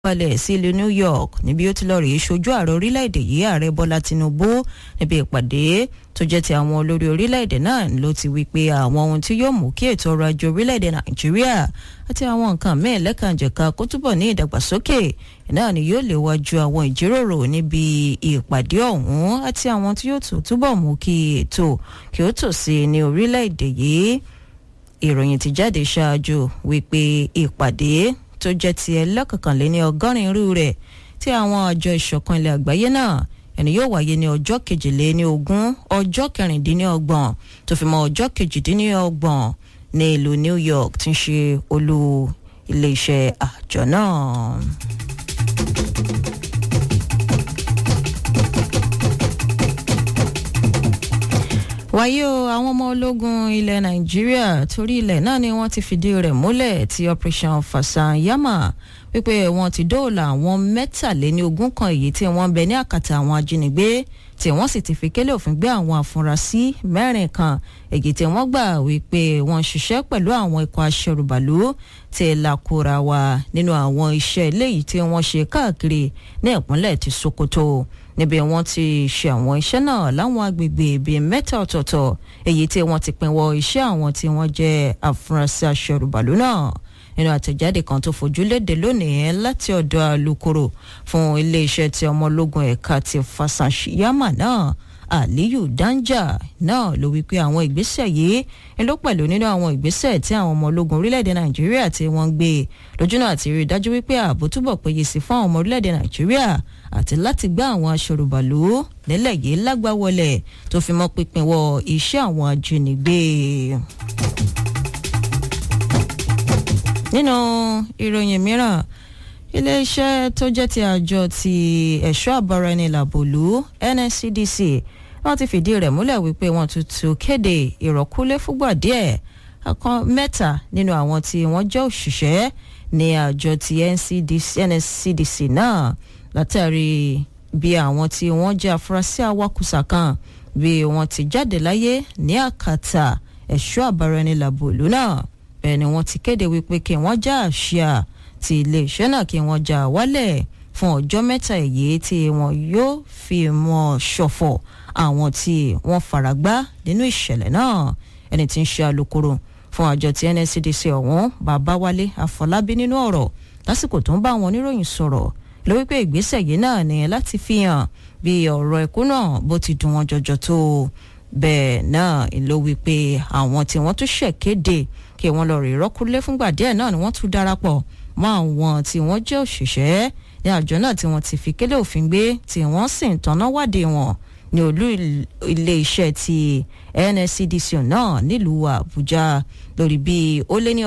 balẹ̀ sí ìlú New York níbi ó ti lọ rèé ṣojú ààrẹ orílẹ̀-èdè yìí ààrẹ Bọ́lá Tinubu níbi ìpàdé tó jẹ́ ti àwọn olórí orílẹ̀-èdè náà ló ti wí pé àwọn ohun tí yóò mú kí ètò ọrọ̀ ajé orílẹ̀-èdè Nàìjíríà àti àwọn nǹkan míì lẹ́kànjẹ̀ka kó túbọ̀ ní ìdàgbàsókè náà ni yóò léwájú àwọn ìjíròrò níbi ìpàdé ọ̀hún àti àwọn tí yóò tún túbọ̀ mú kí ètò kí ó tò sí ní orílẹ̀-èdè yìí ìròyìn ti jáde ṣáájú wípé ìpàdé tó jẹ́ ti ẹlẹ́kọ̀kànléní ọgọ́rin irú rẹ̀ tí àwọn àjọ ìṣọ̀kan ilẹ̀ àgbáyé náà ẹni yóò wáyé ní ọjọ́ kejìléní ogún ọjọ́ kẹrìndínlọ́gbọ̀n tó fi mọ́ ọjọ́ kejìdínlọ́gbọ̀n ní ìlú New York tí ń ṣe olú iléeṣẹ́ àjọ náà. wáyé o àwọn ọmọ ológun ilẹ̀ nàìjíríà torí ilẹ̀ náà ni wọ́n ti fìdí rẹ̀ múlẹ̀ tí operation fasanyama wípé wọ́n ti dóòlà àwọn mẹ́tàléní ogún kan èyí tí wọ́n ń bẹ ní àkàtà àwọn ajínigbé tí wọ́n sì ti fi kélé òfin gbé àwọn afurasí mẹ́rin kan èyí tí wọ́n gbà wípé wọ́n ṣiṣẹ́ pẹ̀lú àwọn ikọ̀ aṣẹrùbàlú tí lakura wa nínú àwọn iṣẹ́ eléyìí tí wọ́n ṣe káàkiri ní ìpínlẹ̀ ti Sokoto níbi wọ́n ti ṣe àwọn iṣẹ́ náà láwọn agbègbè bíi mẹ́ta ọ̀tọ̀ọ̀tọ̀ èyí tí wọ́n ti pinwọ́ iṣẹ́ àwọn tí wọ́n jẹ́ afurasí aṣẹrùbàlú náà nínú àtẹ̀jáde kan tó fojú léde lónìí láti ọ̀dọ̀ alukoro fún iléeṣẹ́ ti ọmọ ológun ẹ̀ka ti Fasanyama náà Aliyu Danja náà ló wí pé àwọn ìgbésẹ̀ yìí ń ló pẹ̀lú nínú àwọn ìgbésẹ̀ tí àwọn ọmọ ológun orílẹ̀-èdè Nàìjíríà tí wọ́n ń gbé lójúnà àti rí i dájú wípé ààbò túbọ̀ péye sí fún àwọn ọmọ orílẹ̀-èdè Nàìjíríà àti láti gbá àwọn aṣọrùbàlù nílẹ̀ yìí lágbàwọlẹ̀ tó fi mọ́ pípínwọ́ iṣẹ́ àwọn ajínigbé. nínú ìròyìn mìíràn iléeṣẹ́ tó jẹ́ ti àjọ ti ẹ̀ṣọ́ àbáraẹnilàbòlú NSCDC wọ́n ti fìdí rẹ̀ múlẹ̀ wípé wọ́n tuntun kéde ìrọ̀kúlé fúgbà díẹ̀ ọ̀kan mẹ́ta nínú àwọn tí wọ́n jẹ́ òṣìṣẹ́ ní àjọ ti NSCDC náà látàrí bí àwọn tí wọ́n jẹ́ afurasí awakùsà kan bí wọ́n ti jáde láyé ní àkàtà ẹ̀ṣọ́ àbáraẹnilàbòlú náà bẹ́ẹ̀ ni wọ́n ti kéde wípé kí wọ́n já àṣìá ti iléeṣẹ́ náà kí wọ́n já wálẹ̀ fún ọjọ́ mẹ́ta èyí tí wọ́n yóò fi mọ́ ṣọ̀fọ̀ àwọn tí wọ́n faragbá nínú ìṣẹ̀lẹ̀ náà ẹni tí ń ṣe alukoro fún àjọ ti NSCDC ọ̀hún Babáwálé Afọlábí nínú ọ̀rọ̀ lásìkò tó ń bá àwọn oníròyìn sọ̀rọ̀ ló wípé ìgbésẹ̀ yìí náà ní láti fi hàn bí ọ̀rọ̀ ẹ̀kú náà bó ti dùn wọ́n jọjọ tó bẹ́ẹ̀ náà ló wípé àwọn tí wọ́n tún ṣẹ̀ kéde kí wọ́n lọ rí rọ́kúlé fúngbà díẹ̀ náà ni wọ́n tún darapọ̀ mọ́ àwọn tí wọ́n jẹ́ òṣìṣẹ́ ní àjọ náà tí wọ́n ti fi kélé òfin gbé tí wọ́n sì ń tanná wádìí wọn ní olú ilé iṣẹ́ ti NSCDC náà nílùú Àbújá lórí bí ó lé ní